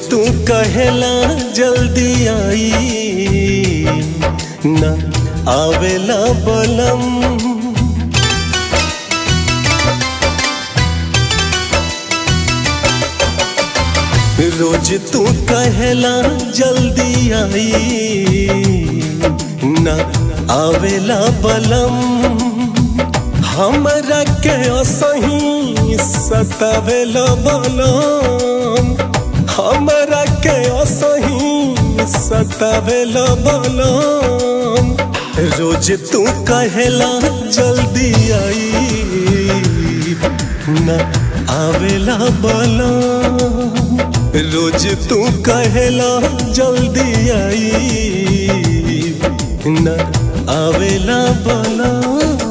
तू कहेला जल्दी आई न आवेला बलम रोज तू कहेला जल्दी आई न आवेला बलम हमरा के असही सतावेला बलम हमरा के असही सतावेला बलम रोज तू कहेला जल्दी आई न आवेला बलम रोज तू कहेला जल्दी आई न आवेला बलम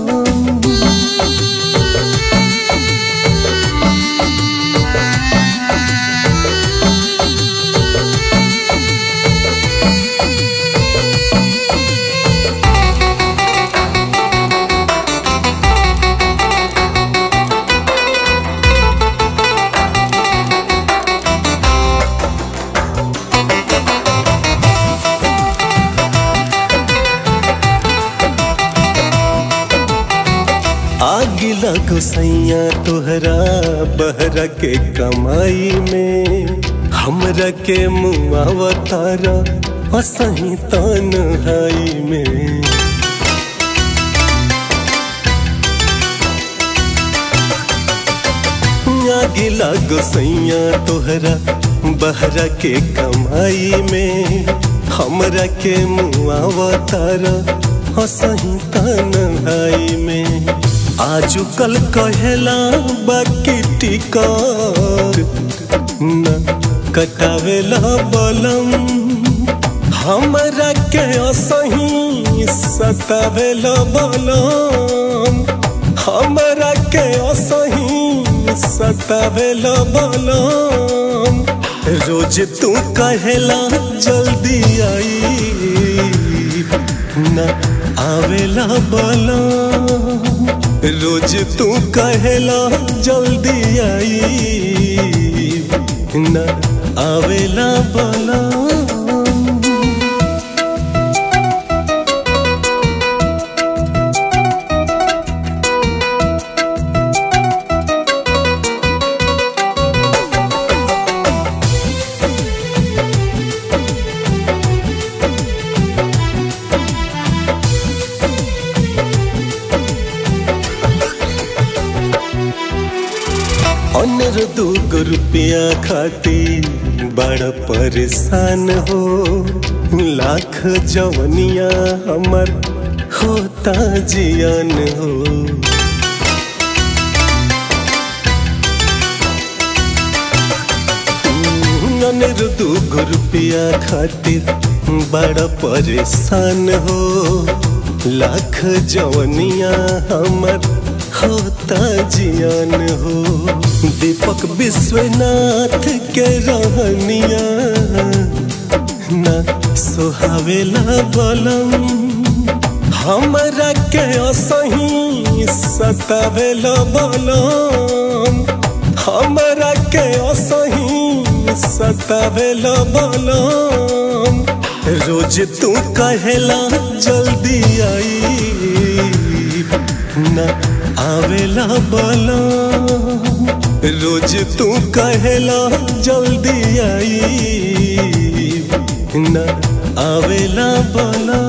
आग लगो सैया तोहरा बहरा के कमाई में हमरा के मुआवतारा असही तन्हाई में आग लगो सैया तोहरा बहरा के कमाई में हमरा के मुआवतारा असही तन्हाई में आजु कल कहेला बाकी टिकट न कटावेला बलम हमरा के असही सतावेला बलम हमरा के असही सतावेला बलम रोज तू कहेला जल्दी आई न आवेला बलम रोज तू कहेला जल्दी आई न आवेला बलम अनर दूगो रुपया खातिर बड़ा परेशान हो लाख जवनिया हमर होता जियान हो अनर दूगो रुपया खातिर बड़ा परेशान हो लाख जवनिया हमर होता जियान हो दीपक विश्वनाथ के रहनिया न सोहावेला बलम हमरा के असही सतावेला बलम हमरा के असही सतावेला बलम रोज तू कहेला जल्दी आई न आवेला बलम रोज तू कहेला जल्दी आई न आवेला बलम